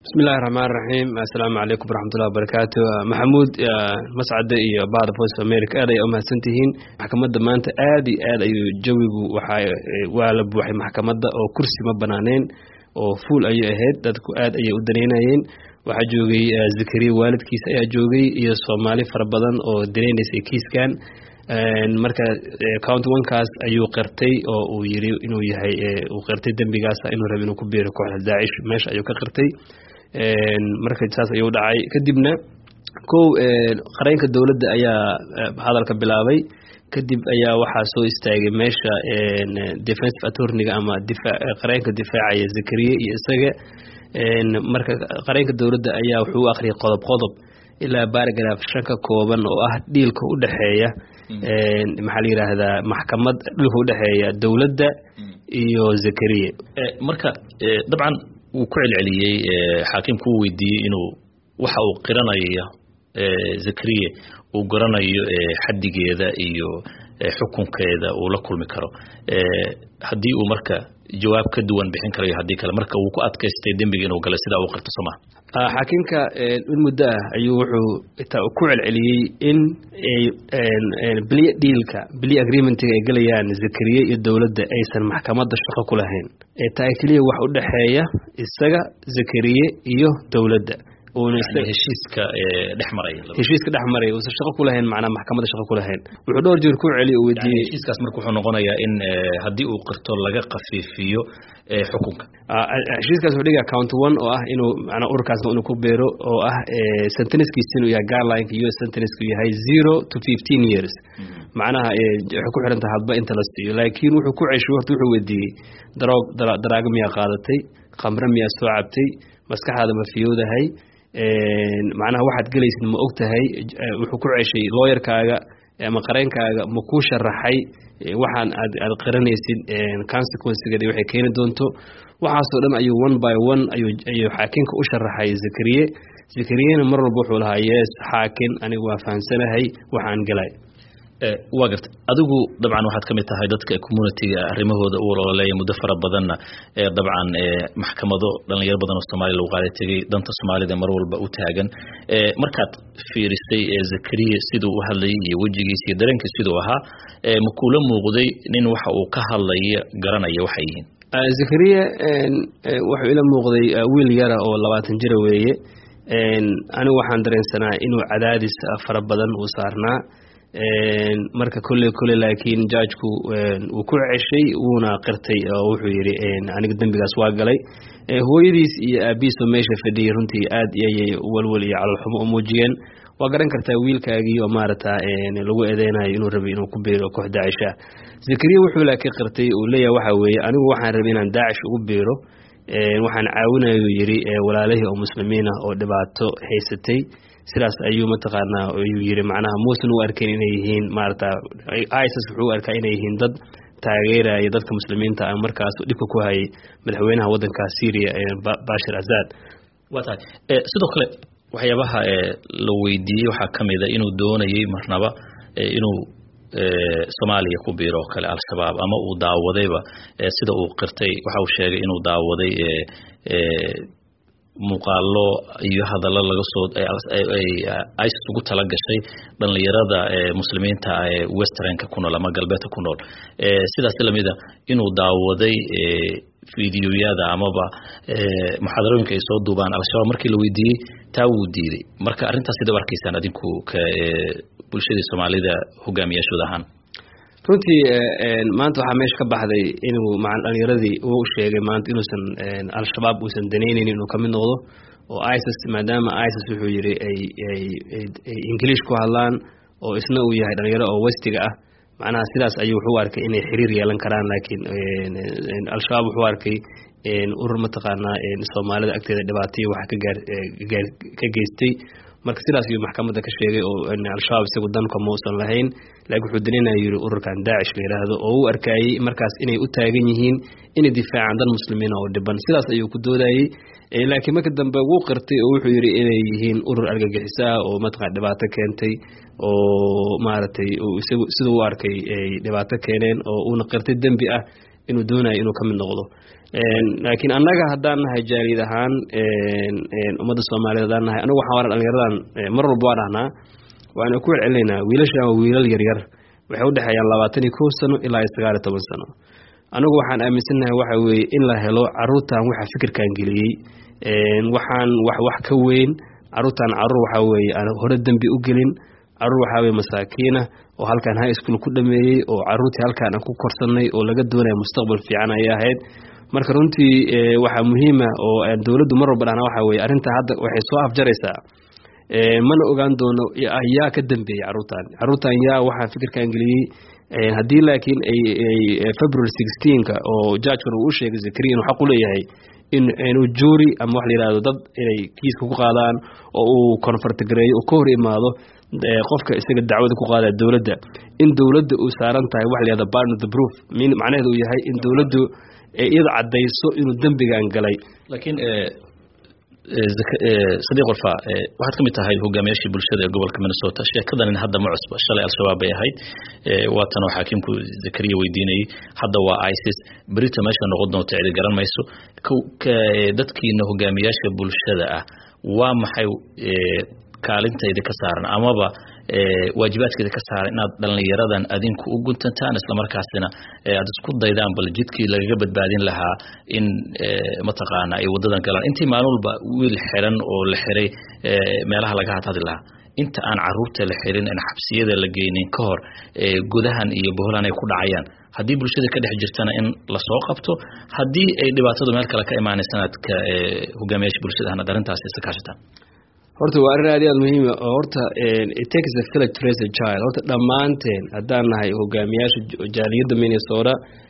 bismillahi raxmaan raxiim assalaamu calaykum waraxmatullahi wabarakaatu maxamuud mascade iyo bahda voice of america aad ay umahadsan tihiin maxkamadda maanta aad iyo aad ayuu jawigu waxa waa la buuxay maxkamadda oo kursi ma banaaneen oo fuul ayay ahayd dadku aad ayay u daneynayeen waxaa joogay zakariya waalidkiisa ayaa joogay iyo soomaali fara badan oo daneynaysay kiiskan marka county onekaas ayuu qirtay oo uu yiri inuu yahay uu qirtay dembigaas inuu raba inuu ku biiro kooxda daacish meesha ayuu ka qirtay marka saas ayuu dhacay kadibna kow qareynka dowladda ayaa hadalka bilaabay kadib ayaa waxaa soo istaagay meesha defensive attorniga ama qareynka difaacaya zakariya iyo isaga marka qareynka dowladda ayaa wuxuu u akhriyay qodob qodob ilaa baragraf shan ka kooban oo ah dhiilka u dhexeeya maxaa la yidhaahdaa maxkamad dhilka udhexeeya dowladda iyo zakariya marka dabcan wuu ku celceliyey xaakimku uu weydiiyey inuu waxa uu qiranaya zakariya uu garanayo xaddigeeda iyo xukunkeeda uu la kulmi karo haddii uu marka jawaab ka duwan bixin karayo haddii kale marka wuu ku adkaystay dembiga inuu galay sidaa uu qirto sooma xaakimka in muddo ah ayuu wuxuu ku celceliyey in beliya dhiilka beliya agreementiga ay gelayaan zakariya iyo dowladda aysan maxkamadda shaqo ku lahayn ee taa keliya wax u dhexeeya isaga zakariye iyo dowladda heshiiska dhex maraya heshiiska dhex maraya uusan shaqo ku lahayn macnaa maxkamadda shaqo ku lahayn wuxuu dhowr jeer ku celiy uu weydiiyey heshiiskaas marka wuxuu noqonayaa in haddii uu qirto laga khafiifiyo xukunka heshiiskaas wuxuu dhigaa count one oo ah inuu macnaa ururkaasna inuu ku beero oo ah sentencekiisa inuu yahay guidelineka u s sentenceka yahay zero to fifteen years macnaha waxay ku xiran tahay hadba inta la siiyo laakiin wuxuu ku ceshay horta wuxuu weydiiyey daroog daraago miyaa qaadatay khamre miyaa soo cabtay maskaxaada ma fiyowdahay macnaha waxaad gelaysid ma og tahay wuxuu ku ceshay looyarkaaga ama qareenkaaga ma kuu sharaxay waxaan aad aad qiranaysid consequencegeeda waxay keeni doonto waxaasoo dhan ayuu one by one ayuu ayuu xaakinka u sharaxay zakariye zakariyena mar walba wuxuu lahaa yes xaakin anigu waa fahamsanahay waxaan galay waa garta adigu dabcan waxaad ka mid tahay dadka communitiga arrimahooda u ololeeya muddo fara badanna dabcan maxkamado dhalinyaro badan oo soomaaliya lagu qaada tegey danta soomaalida mar walba u taagan markaad fiirisay zakariya siduu u hadlayay iyo wejigiisa iyo dareenkiis siduu ahaa ma kuula muuqday nin waxa uu ka hadlaya garanaya waxay yihiin zakariya wuxuu ila muuqday wiil yara oo labaatan jira weeye anigu waxaan dareensanaa inuu cadaadis fara badan uu saarnaa marka kolley kolley laakiin jaajku wuu ku ceshay wuuna qirtay oo wuxuu yidhi aniga dembigaas waa galay hooyadiis iyo aabihiisoo meesha fadhiyay runtii aad ayay walwal iyo calolxumo u muujiyeen waa garan kartaa wiilkaagii oo maarata lagu eedeynayo inuu rabay inuu ku biiro koox daacisha zakariya wuxuu laakiin qirtay uu leeyahay waxaa weeye anigu waxaan rabay inaan daacish ugu biiro waxaan caawinayu yidhi walaalihii oo muslimiin ah oo dhibaato haysatay sidaas ayuu mataqaanaa ayuu yiri macnaha muusan u arkayn inay yihiin maarata isis wuxuu u arkaa inay yihiin dad taageeraya dadka muslimiinta ah markaas dhibka ku hayay madaxweynaha waddanka syria bashir asad waa tahay sidoo kale waxyaabaha la weydiiyey waxaa ka mida inuu doonayey marnaba inuu soomaaliya ku biiro oo kale al-shabaab ama uu daawadayba sida uu qirtay waxa uu sheegay inuu daawaday muuqaalo iyo hadallo laga soo isis ugu tala gashay dhallinyarada muslimiinta ee westernka ku nool ama galbeedka ku nool sidaas lamida inuu daawaday videoyada amaba muxaadarooyinka ay soo duubaan al-shabaab markii la weydiiyey taa wuu diiday marka arrintaas sida u arkaysaan adinku ka bulshadii soomaalida hogaamiyaashooda ahaan runtii maanta waxaa meesha ka baxday inuu maa dhalinyaradii uu sheegay maanta inuusan al-shabaab uusan danaynayn inuu kamid noqdo oo isis maadaama isis wuxuu yidhi ay ay ingiliish ku hadlaan oo isna uu yahay dhalinyaro oo westiga ah macnaha sidaas ayuu wuxuu arkay inay xiriir yeelan karaan laakiin al-shabaab wuxuu arkay urur mataqaanaa soomaalida agteeda dhibaataiyo wax kagaar ka geystay marka sidaas ayuu maxkamadda ka sheegay oo al-shabaab isagu danka mausan lahayn laakiin wuxuu daninaya yidhi ururkan daacish la yidhaahdo oo u arkayey markaas inay u taagan yihiin inay difaacaan dan muslimiina oo dhiban sidaas ayuu ku doodayey laakiin marka dambe wuu qirtay oo wuxuu yidhi inay yihiin urur argagixiso ah oo mataqana dhibaato keentay oo maaragtay isagu siduu u arkay ay dhibaato keeneen oo uuna qirtay dembi ah inuu doonayo inuu ka mid noqdo laakiin annaga haddaan nahay jaaliyad ahaan ummadda soomaaliyed haddaan nahay anagu waxaan waran dhalinyaradan mar walba waa dhahnaa waana ku celcelinaynaa wiilashan waa wiilal yaryar waxay udhexeeyaan labaatan iyo kow sano ilaa iyo sagaal iyo toban sano anigu waxaan aaminsannahay waxa weeye in la helo caruurtan waxa fikirkan geliyey waxaan wax wax ka weyn caruurtan caruur waxaa weeye aan hore dembi u gelin caruur waxaa weye masaakiina oo halkaan high school ku dhameeyey oo caruurtii halkaan aan ku korsanay oo laga doonaya mustaqbal fiican ayay ahayd marka runtii waxaa muhiima oo dowladdu mar walba dhahna waxa weye arrintaa hadda waxay soo afjaraysaa mana ogaan doono yaa ka dambeeyey caruurtan caruurtan yaa waxaa fikirkan geliyey haddii laakiin ay february sixteenka oo jajkan uu u sheegay zakariya inuu xaq u leeyahay in inuu juuri ama wax la yihahdo dad inay kiiska ku qaadaan oo uu konfartgareeyo uu ka hor imaado qofka isaga dacwada ku qaada dowladda in dowladda uu saaran tahay wax la yihahdo barn of the proof macnaheedu uu yahay in dowladdu iyada caddayso inuu dembigan galay laakiin sadiiq warfa waxaad ka mid tahay hogaamiyaashii bulshada ee gobolka minnesota sheekadanin hadda ma cusba shalay al-shabaab bay ahayd waatanoo xaakimku zakariya weydiinayay hadda waa isis berito meesha noqon doonto cidi garan mayso dadkiina hogaamiyaasha bulshada ah waa maxay kaalintayda ka saaran amaba waajibaadkeeda ka saaran inaad dhallinyaradan adinku u guntantaan islamarkaasina aad isku daydaan bal jidkii lagaga badbaadin lahaa in mataqaana ay wadadan galaan intii maalin walba wiil xiran oo la xiray meelaha laga hadhadi lahaa inta aan caruurta la xirin aan xabsiyada la geynin ka hor gudahan iyo boholan ay ku dhacayaan haddii bulshada ka dhex jirtana in lasoo qabto haddii ay dhibaatadu meel kale ka imaanaysaan aad ka hogaamiyaasha bulshada ahna arrintaas isa kaashataan horta waa arrin aad iyo aad muhiima oo horta it takes a village to raise a child horta dhammaanteen haddaan nahay hogaamiyaasha jaaliyadda minnesota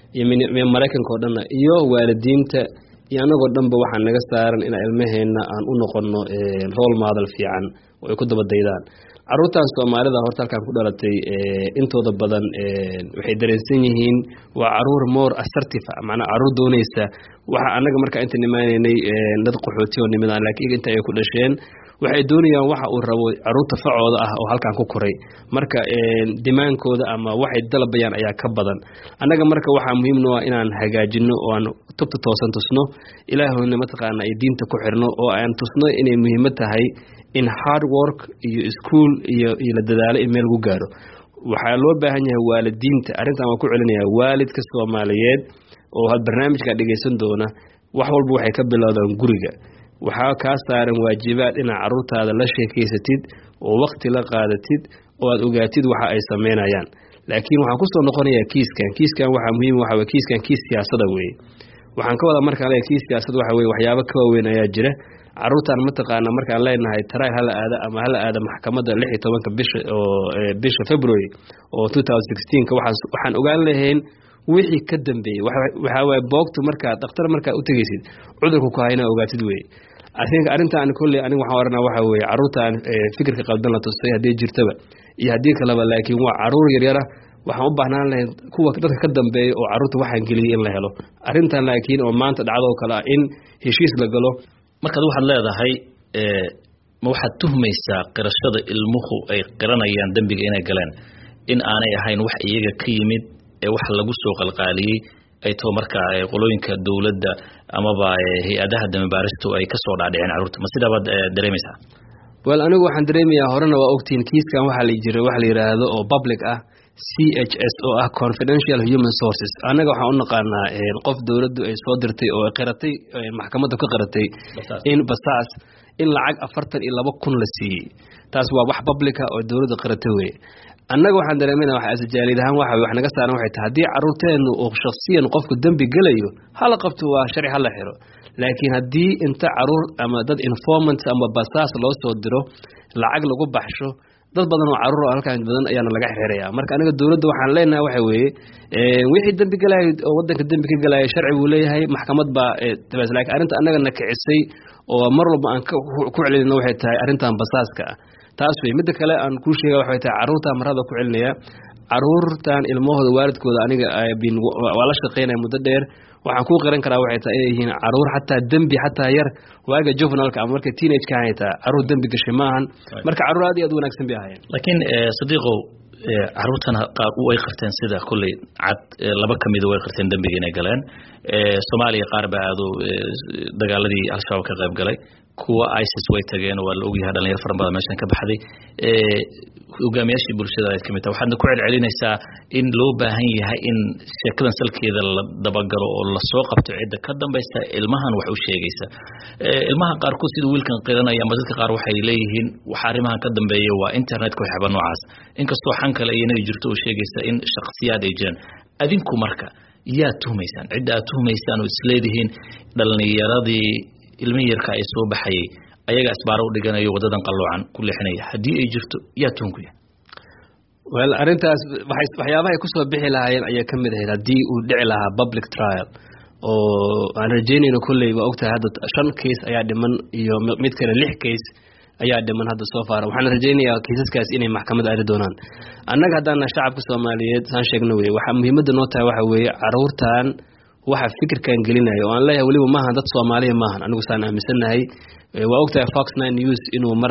iyo maraykanka oo dhanna iyo waalidiinta iyo anagoo dhanba waxaa naga saaran inaan ilmaheenna aan u noqono role model fiican oo ay ku daba daydaan caruurtan soomaalida horta halkaan ku dhalatay intooda badan waxay dareensan yihiin waa caruur more assertive macnaa caruur doonaysa waxa annaga markaa inta nimaanaynay dad qaxooti oo nimidaan laakiin inta ay ku dhasheen waxay doonayaan waxa uu rabo caruurta facooda ah oo halkaan ku koray marka dimaankooda ama waxay dalabayaan ayaa ka badan annaga marka waxaa muhiimno ah inaan hagaajino oo aan tubta toosan tusno ilaahowna mataqaana ay diinta ku xirno oo aan tusno inay muhiimad tahay in hard work iyo school iyo iyo la dadaalo in meel lagu gaaro waxaa loo baahan yahay waalidiinta arrintan waan ku celinayaa waalidka soomaaliyeed oo had barnaamijka dhegaysan doona wax walba waxay ka bilowdaan guriga waxaa kaa saaran waajibaad inaad caruurtaada la sheekaysatid oo wakti la qaadatid oo aad ogaatid waxa ay sameynayaan laakiin waxaan kusoo noqonayaa kiiskan kiiskan waxaa muhiim waxa weye kiiskan kiis siyaasada weeye waxaan ka wadaa markaan leeyahay kiis siyaasad waxa weye waxyaabo ka waaweyn ayaa jira caruurtan mataqaana markaan leenahay taraay hala aada ama hala aada maxkamadda lix iyo tobanka bisha oo bisha february oo two thousand sixteenka waxaan waxaan ogaan lahayn wixii ka dambeeyey waxaa waaye boogtu markaad dhakhtar markaad u tegeysid cudurka ku hayna ogaatid weye arinka arrintan kolley aniga waxaan oranaa waxa weeye caruurtan fikirka qaldan la tusay haddii jirtaba iyo haddii kaleba laakiin waa caruur yaryara waxaan u baahnaan lahayd kuwa dadka ka dambeeya oo caruurta waxaan geliyay in la helo arrintan laakiin oo maanta dhacdoo kale ah in heshiis la galo markaad waxaad leedahay ma waxaad tuhmaysaa qirashada ilmuhu ay qiranayaan dembiga inay galeen in aanay ahayn wax iyaga ka yimid ee wax lagu soo qalqaaliyey ay taho markaa qolooyinka dowladda amaba hay-adaha damibaaristu ay kasoo dhaadhiceen caruurta ma sidaabaad dareemaysaa wel anigu waxaan dareemayaa horena waa ogtihiin kiiskan waxaa la jira waxa la yidhaahdo oo public ah c h s oo ah confidential human sources annaga waxaan u naqaanaa qof dowladdu ay soo dirtay oo qiratay maxkamadda ka qiratay in basaas in lacag afartan iyo laba kun la siiyey taas waa wax publica oo dowladda qirata weye annaga waxaan dareemana waxa asjaalid ahaan waxa wax naga saaran waxay tahay haddii caruurteennu uu shakhsiyan qofku dembi gelayo hala qabto waa sharci hala xiro laakiin haddii inta caruur ama dad informant ama basaas loo soo diro lacag lagu baxsho dad badan oo caruur halkaan badan ayaana laga xiraya marka aniga dowladda waxaan leenahay waxa weeye wixii dembi galaya oo wadanka dembi ka galaya sharci buu leeyahay maxkamad baa tabaas laakiin arrinta annaga na kicisay oo mar walba aan ku celina waxay tahay arrintan basaaska ah taas wey midda kale aan kuu sheega waxay tahay caruurtan marada ku celinaya caruurtan ilmahooda waalidkooda aniga waa la shaqeynaya muddo dheer waxaan kuu qiran karaa waxay tahay inay yihiin caruur xataa dembi xataa yar waaga juvenalka ama marka teenage ka haytaa caruur dembi gashay maahan marka caruur aad iyo aad wanaagsan bay ahaayeen laakiin sadiiqow caruurtana qaar way qarteen sida kolley cad laba ka mida way qarteen dembiga inay galeen soomaaliya qaar baa aado dagaaladii al-shabaab ka qayb galay kuwa isis way tageen waa la ogyahay dhalinyaro fara badan meeshan ka baxday hogaamiyaashii bulshada aad kamid taha waxaadna ku celcelinaysaa in loo baahan yahay in sheekadan salkeeda la dabagalo oo lasoo qabto cidda ka dambaysta ilmahan wax u sheegaysa ilmaha qaarkood sida wiilkan qiranaya ama dadka qaar waxay leeyihiin waxa arrimahan ka dambeeya waa internetka waxyaaba noocaas inkastoo xan kale iyana jirto oo sheegaysa in shakhsiyaad ay jiraan adinku marka yaa tuhmaysaan cidda aad tuhmaysaan oo isleedihiin dhalinyaradii ilmihi yarka ay soo baxayay ayaga asbaaro u dhiganayo wadadan qalloocan ku leexinaya haddii ay jirto yaa tuunku yahay wel arrintaas waxyaabaha ay kusoo bixi lahaayeen ayaa ka mid ahayd haddii uu dhici lahaa public trial oo aan rajeynayno kolley waa ogtahay hadda shan case ayaa dhiman iyo mid kale lix case ayaa dhiman hadda soo faara waxaan rajaynayaa kiisaskaas inay maxkamad aadi doonaan annaga haddaana shacabka soomaaliyeed saan sheegno wey waxaa muhiimadda noo tahay waxa weeye caruurtan waxa fikirkan gelinaya oo aan leeyahay weliba maahan dad soomaaliya maahan anigu saan aaminsannahay waa ogtahay fox nine news inuu mar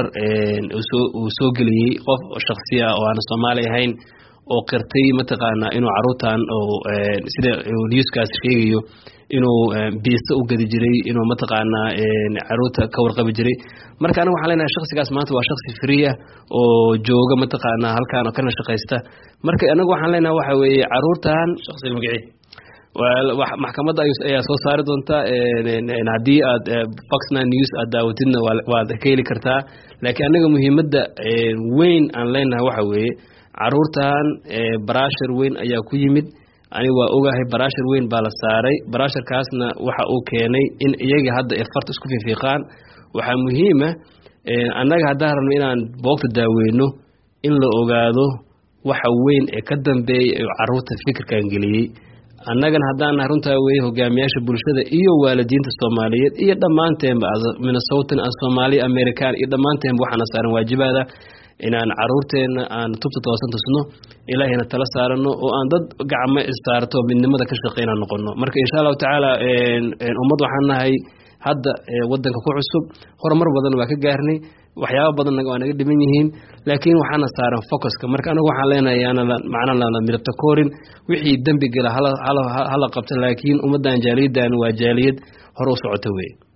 uu soo geliyey qof shaksiya oo aan soomaali ahayn oo qirtay mataqaanaa inuu caruurtan oo sida newskaas sheegayo inuu biisa u gadi jiray inuu mataqaanaa caruurta ka warqabi jiray marka aniga waxaan leenahay shaksigaas maanta waa shaksi friya oo jooga mataqaanaa halkaan oo kana shaqaysta marka anagu waxaan leenahay waxa weeye caruurtan shaksiga magacii maxkamadda ayaa soo saari doonta haddii aad fox nine news aad daawatidna waad ka heli kartaa laakiin anaga muhiimadda weyn aan leenahay waxa weeye caruurtan barashar weyn ayaa ku yimid aniga waa ogahay barashar weyn baa la saaray barasharkaasna waxa uu keenay in iyaga hadda ay farta isku fiifiiqaan waxaa muhiima annaga haddaan rabno inaan boogta daaweyno in la ogaado waxa weyn ee ka dambeeya ee caruurta fikirkan geliyey annagana haddaan nahay runtaa weeye hogaamiyaasha bulshada iyo waalidiinta soomaaliyeed iyo dhammaanteenba minnesotan soomaaliya american iyo dhammaanteenba waxaana saaran waajibaada inaan caruurteenna aan tubta toosan tusno ilaahayna tala saarano oo aan dad gacmo issaarto midnimada ka shaqeynaan noqono marka insha allahu tacaala ummad waxaan nahay hadda wadanka ku cusub horumar badan waa ka gaarnay waxyaaba badanna waa naga dhiman yihiin laakiin waxaana saaran focuska marka anigu waxaan leenahay macnaa lana midabta koorin wixii dembi gala hala qabta laakiin ummaddan jaaliyaddan waa jaaliyad hore u socota weye